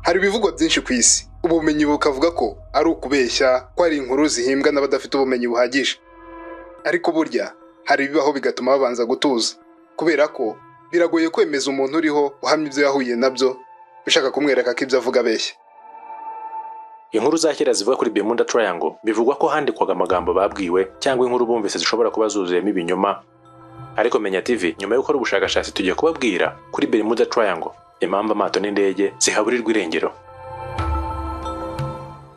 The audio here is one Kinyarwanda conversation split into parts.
hari ibivugwa byinshi ku isi ubumenyi bukavuga ko ari ukubeshya ko hari inkuru zihimbwa n'abadafite ubumenyi buhagije ariko burya hari ibibaho bigatuma babanza gutuza kubera ko biragoye kwemeza umuntu uriho uhamya ibyo yahuye nabyo ushaka kumwereka ko ibyo avuga abeshya inkuru za kera zivuga kuri Bermuda Triangle bivugwa ko handikwaga amagambo babwiwe cyangwa inkuru bumvise zishobora kuba zuzuyemo ibinyoma ariko menya TV nyuma yo gukora ubushakashatsi tugiye kubabwira kuri Bermuda Triangle impamvu amato n'indege zihaburirwa irengero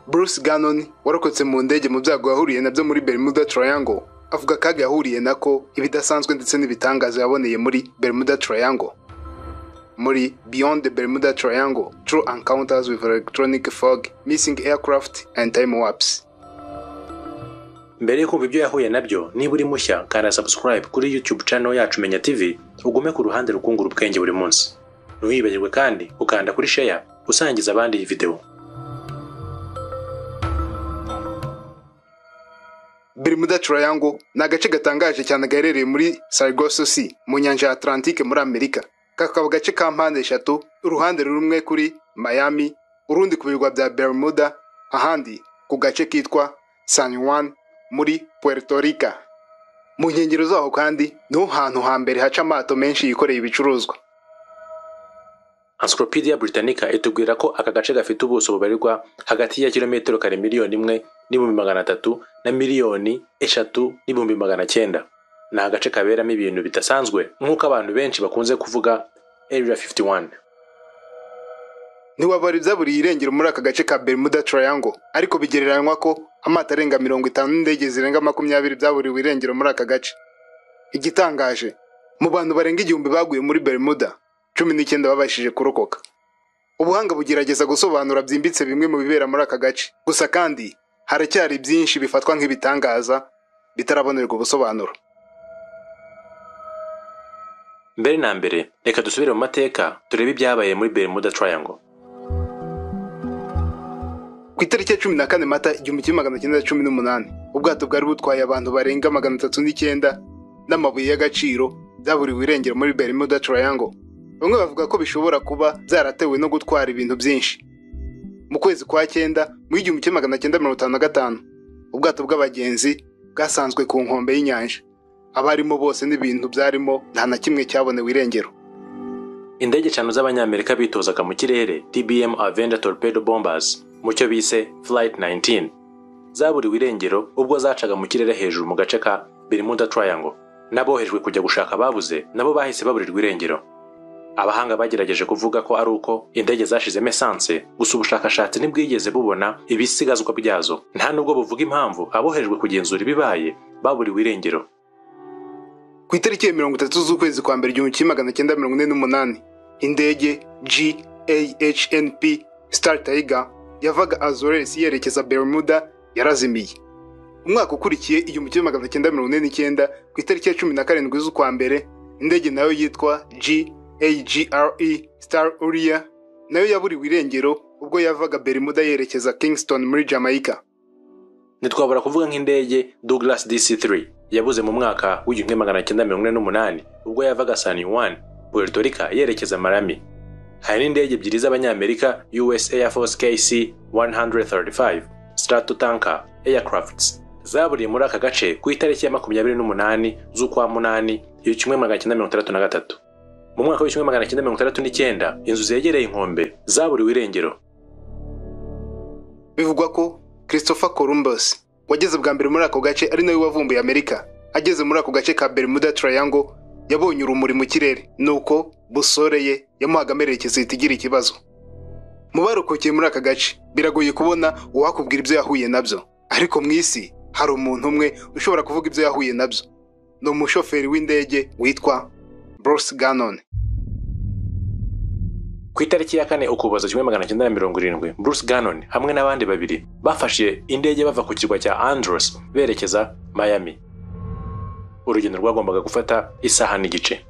Bruce Gannon warokotse mu ndege mu byago yahuriye nabyo muri Bermuda Triangle avuga akaga yahuriye nako ibidasanzwe ndetse n'ibitangaza yaboneye muri Bermuda Triangle muri Beyond the Bermuda Triangle True Encounters with Electronic Fog Missing Aircraft and Time Warps mbere yo kumva ibyo yahuye nabyo niba uri mushya kanda subscribe kuri YouTube channel yacu Menya TV ugume ku ruhande rukungura ubwenge buri munsi ntuhibagirwe kandi ukanda kuri share usangiza abandi iyi video Bermuda Triangle ni agace gatangaje cyane gaherereye muri Sargasso Sea mu nyanja ya Atlantique muri Amerika kakaba agace ka mpande eshatu uruhande rumwe kuri Miami urundi ku birwa bya Bermuda ahandi ku gace kitwa San Juan muri Puerto Rica mu nkengero zaho kandi niho hantu hambere haca amato menshi yikoreye ibicuruzwa Encyclopedia Britannica itubwira ko aka gace gafite ubuso bubarirwa hagati ya kilometero kare miliyoni imwe n'ibihumbi magana atatu na miliyoni eshatu n'ibihumbi magana cyenda ni agace kaberamo ibintu bidasanzwe nk'uko abantu benshi bakunze kuvuga area 51 ntiwabara ibyaburiye irengero muri aka gace ka Bermuda Triangle ariko bigereranywa ko amato arenga mirongo itanu n'indege zirenga makumyabiri byaburiwe irengero muri aka gace igitangaje mu bantu barenga igihumbi baguye muri Bermuda cumi n'icyenda babashije kurokoka ubuhanga bugerageza gusobanura byimbitse bimwe mu bibera muri aka gace gusa kandi haracyari byinshi bifatwa nk'ibitangaza bitarabonerwa ubusobanuro mbere na mbere reka dusubire mu mateka turebe ibyabaye muri Bermuda Triangle ku itariki ya cumi na kane mata igihumbi kimwe magana cyenda cumi n'umunani ubwato bwari butwaye abantu barenga magana atatu n'icyenda n'amabuye y'agaciro byaburiwe irengero muri Bermuda Triangle bamwe bavuga ko bishobora kuba byaratewe no gutwara ibintu byinshi mu kwezi kwa cyenda mu igihumbi kimwe magana cyenda mirongo itanu na gatanu ubwato bw'abagenzi bwasanzwe ku nkombe y'inyanja abarimo bose n'ibintu byarimo nta na kimwe cyabonewe irengero indege eshanu z'abanyamerika bitozaga mu kirere tbm avenger torpedo bombers mu cyo bise flight 19 zaburiwe irengero ubwo zacaga mu kirere hejuru mu gace ka bermuda triangle n'abohejwe kujya gushaka ababuze nabo bahise baburirwa irengero abahanga bagerageje kuvuga ko ari uko indege zashizemo esanse gusa ubushakashatsi ntibwigeze bubona ibisigazwa byazo nta nubwo buvuga impamvu abohejwe kugenzura ibibaye baburiwe irengero ku itariki ya mirongo itatu z'ukwezi kwa mbere igihumbi kimwe magana cyenda mirongo ine n'umunani indege GAHNP Star Tiger yavaga Azores yerekeza Bermuda yarazimiye umwaka ukurikiye igihumbi kimwe magana cyenda mirongo ine n'icyenda ku itariki ya cumi na karindwi z'ukwa mbere indege nayo yitwa G AGRE Star Uriya nayo yaburiwe irengero ubwo yavaga Bermuda yerekeza Kingston muri Jamaica. ntitwabura kuvuga nk'indege douglas dc3 yabuze mu mwaka w'igihumbi magana cyenda mirongo ine n'umunani ubwo yavaga san juan puerto rica yerekeza marami hari n'indege ebyiri z'abanyamerika us air force kc 135 stratotanker aircrafts zaburiye muri aka gace ku itariki ya makumyabiri n'umunani z'ukwa munani igihumbi kimwe magana cyenda mirongo itandatu na gatatu mu mwaka w'igihumbi magana cyenda mirongo itandatu n'icyenda inzu zegereye inkombe zaburiwe irengero bivugwa ko christopher columbus wageze bwa mbere muri ako gace ari nawe wavumbuye amerika ageze muri ako gace ka bermuda triangle yabonye urumuri mu kirere nuko busore ye yamuhaga amerekezo ihita igira ikibazo mu barokokeye muri aka gace biragoye kubona uwakubwira ibyo yahuye nabyo ariko mu isi hari umuntu umwe ushobora kuvuga ibyo yahuye nabyo ni umushoferi w'indege witwa Bruce Gannon. ku itariki ya kane ukuboza kimwe magana cyenda na mirongo irindwi bruce gannon hamwe n'abandi babiri bafashe indege bava ku kirwa cya andros berekeza miami urugendo rwagombaga gufata isaha n'igice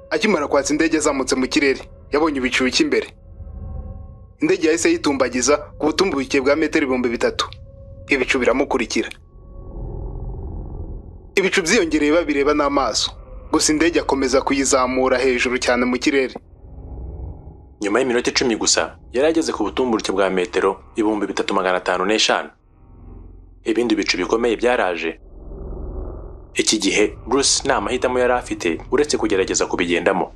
Akimara kwatsa indege yazamutse mu kirere yabonye ibicu bike imbere indege yahise yitumbagiza ku butumbuke bwa metero ibihumbi bitatu ibicu biramukurikira ibicu byiyongereye babireba n'amaso gusa indege akomeza kuyizamura hejuru cyane mu kirere nyuma y'iminota icumi gusa yari ageze ku butumburuke bwa metero ibihumbi bitatu magana atanu n'eshanu ibindi bicu bikomeye byaraje iki gihe bruce nta mahitamo yari afite uretse kugerageza kubigendamo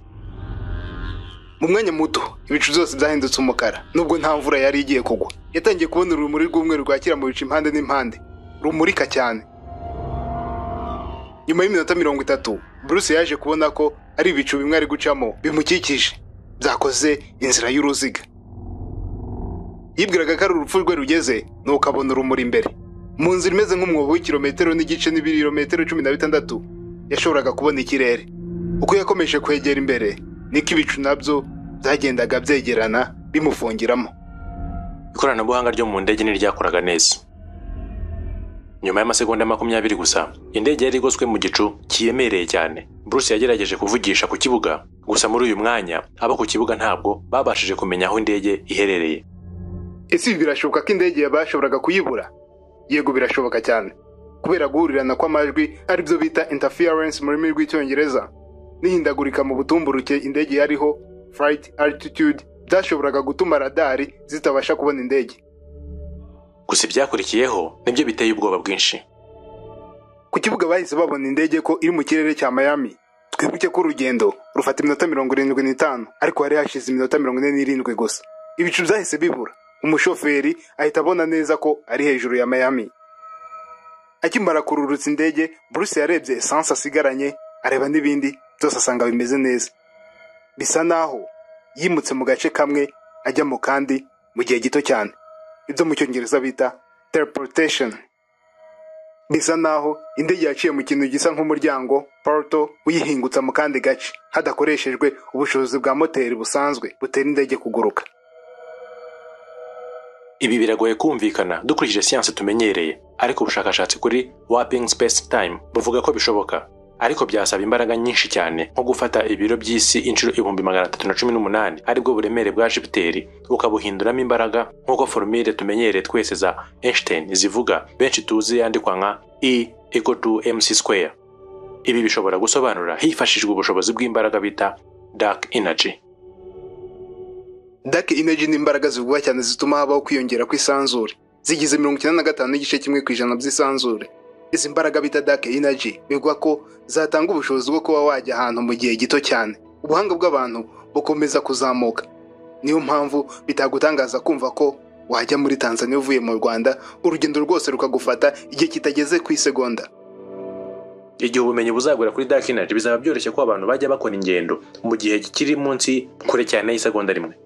mu mwanya muto ibicu byose byahindutse umukara nubwo nta mvura yari igiye kugwa yatangiye kubona urumuri rw'umweru rwakira mu bicu impande n'impande rumurika cyane nyuma y'iminota mirongo itatu bruce yaje kubona ko ari ibicu bimwe ari gucamo bimukikije byakoze inzira y'uruziga yibwiraga ko ari urupfu rwe rugeze nuko abona urumuri imbere mu nzira imeze nk'umwobo w'ikirometero n'igice n'ibirometero cumi na bitandatu yashoboraga kubona ikirere uko yakomeje kwegera imbere niko ibicu nabyo byagendaga byegerana bimufungiramo ikoranabuhanga ryo mu ndege ntiryakoraga neza nyuma y'amasegonda makumyabiri gusa indege yari igoswe mu gicu kiremereye cyane bruce yagerageje kuvugisha ku kibuga gusa muri uyu mwanya abo ku kibuga ntabwo babashije kumenya aho indege iherereye ese ibi birashoboka ko indege bashoboraga kuyibura yego birashoboka cyane kubera guhurirana kw'amajwi aribyo bita interference mu rurimi rw'icyongereza n'ihindagurika mu butumburuke indege yariho flight altitude byashoboraga gutuma radari zitabasha kubona indege gusa ibyakurikiyeho nibyo biteye ubwoba bwinshi ku kibuga bahise babona indege ko iri mu kirere cya miami twibuke ko urugendo rufata iminota mirongo irindwi n'itanu ariko hari hashize iminota mirongo ine n'irindwi gusa ibicu byahise bibura umushoferi ahita abona neza ko ari hejuru ya miami akimara kururutsa indege bruce yarebye esanse asigaranye areba n'ibindi byose asanga bimeze neza bisa naho yimutse mu gace kamwe ajya mu kandi mu gihe gito cyane ibyo mu cyongereza bita teleportation bisa naho indege yaciye mu kintu gisa nk'umuryango porto uyihingutsa mu kandi gace hadakoreshejwe ubushobozi bwa moteri busanzwe butera indege kuguruka ibi biragoye kumvikana dukurikije siyansi tumenyereye ariko ubushakashatsi kuri waping space time buvuga ko bishoboka ariko byasaba imbaraga nyinshi cyane nko gufata ibiro by'isi inshuro ibihumbi magana atatu na cumi n'umunani aribwo buremere bwa jupiteri ukabuhinduramo imbaraga nk'uko forumire tumenyereye twese za einstein zivuga benshi tuzi yandikwa nka e equal to mc square ibi bishobora gusobanura hifashishwa ubushobozi bw'imbaraga bita dark energy dark energy ni imbaraga zivugwa cyane zituma habaho kwiyongera kw'isanzure zigize mirongo icyenda na gatanu n'igice kimwe ku ijana by'isanzure izi mbaraga bita dark energy bivugwa ko zatanga ubushobozi bwo kuba wajya ahantu mu gihe gito cyane ubuhanga bw'abantu bukomeza kuzamuka niyo mpamvu bitagutangaza kumva ko wajya muri tanzania uvuye mu rwanda urugendo rwose rukagufata igihe kitageze ku isegonda igihe ubumenyi buzagura kuri dark energy bizaba byoroshye ko abantu bajya bakora ingendo mu gihe kiri munsi kure cyane y'isegonda rimwe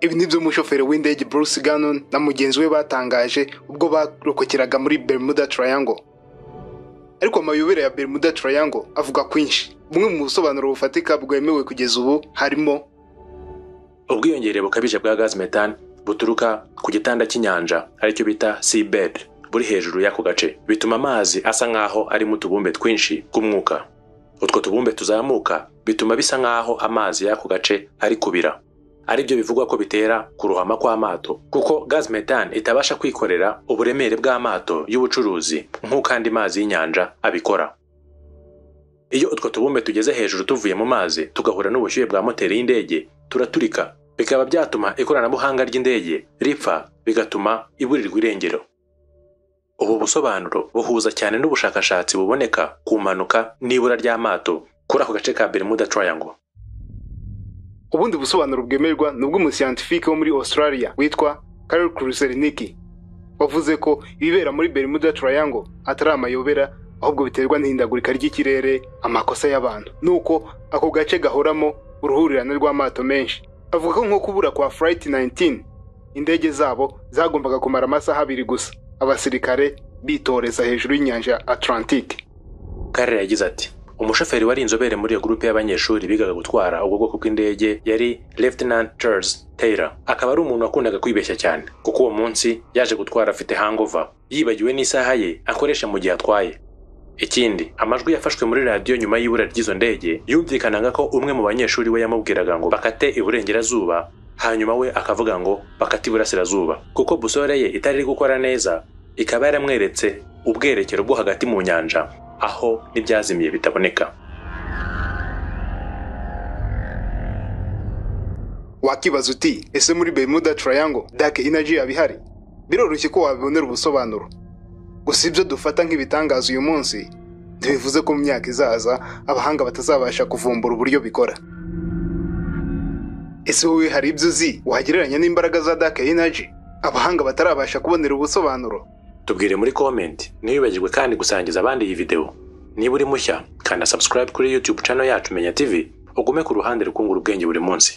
ibi ni byo umushoferi w'indege Bruce Gannon na mugenzi we batangaje ubwo barokokeraga muri Bermuda Triangle ariko amayobera ya Bermuda Triangle avuga kwinshi bumwe mu busobanuro bufatika bwemewe kugeza ubu harimo ubwiyongere bukabije bwa gaz methane buturuka ku gitanda cy'inyanja aricyo bita seabed buri hejuru y'ako gace bituma amazi asa nk'aho arimo utubumbe twinshi tw'umwuka utwo tubumbe tuzamuka bituma bisa nk'aho amazi y'ako gace ari kubira aribyo bivugwa ko bitera kurohama kw'amato kuko gaz methane itabasha kwikorera uburemere bw'amato y'ubucuruzi nk'uko andi mazi y'inyanja abikora iyo utwo tubumbe tugeze hejuru tuvuye mu mazi tugahura n'ubushyuhe bwa moteri y'indege turaturika bikaba byatuma ikoranabuhanga ry'indege ripfa bigatuma iburirwa irengero ubu busobanuro buhuza cyane n'ubushakashatsi buboneka ku mpanuka n'ibura ry'amato kuri ako gace ka Bermuda Triangle ubundi busobanuro bwemerwa ni ubw'umusiyantifike wo muri australia witwa karel kruseliniki wavuze ko ibibera muri bermuda triangle atari amayobera ahubwo biterwa n'ihindagurika ry'ikirere amakosa y'abantu nuko ako gace gahoramo uruhurirane rw'amato menshi avuga ko nko kubura kwa flight 19 indege zabo zagombaga kumara amasaha abiri gusa abasirikare bitoreza hejuru y'inyanja atlantique karel yagize ati umushoferi wari inzobere muri iyo gurupe y'abanyeshuri bigaga gutwara ubwo bwoko bw'indege yari Lieutenant Charles Taylor akaba ari umuntu wakundaga kwibeshya cyane kuko uwo munsi yaje gutwara afite hangover yibagiwe n'isaha ye akoresha mu gihe atwaye ikindi amajwi yafashwe muri radiyo nyuma y'ibura ry'izo ndege yumvikanaga ko umwe mu banyeshuri we yamubwiraga ngo bakate iburengerazuba hanyuma we akavuga ngo bakate iburasirazuba kuko busore ye itari gukora neza ikaba yaramweretse ubwerekero bwo hagati mu nyanja aho n'ibyazimiye bitaboneka wakibaza uti ese muri bermuda triangle dark energy yaba ihari biroroshye ko wabibonera ubusobanuro gusa ibyo dufata nk'ibitangaza uyu munsi ntibivuze ko mu myaka izaza abahanga batazabasha kuvumbura uburyo bikora ese wowe hari ibyo uzi wagereranya n'imbaraga za dark energy abahanga batarabasha kubonera ubusobanuro tubwire muri komenti ntiwibagirwe kandi gusangiza abandi iyi videwo niba uri mushya kanda subscribe kuri youtube channel yacu menya tv ugume ku ruhande rukungura ubwenge buri munsi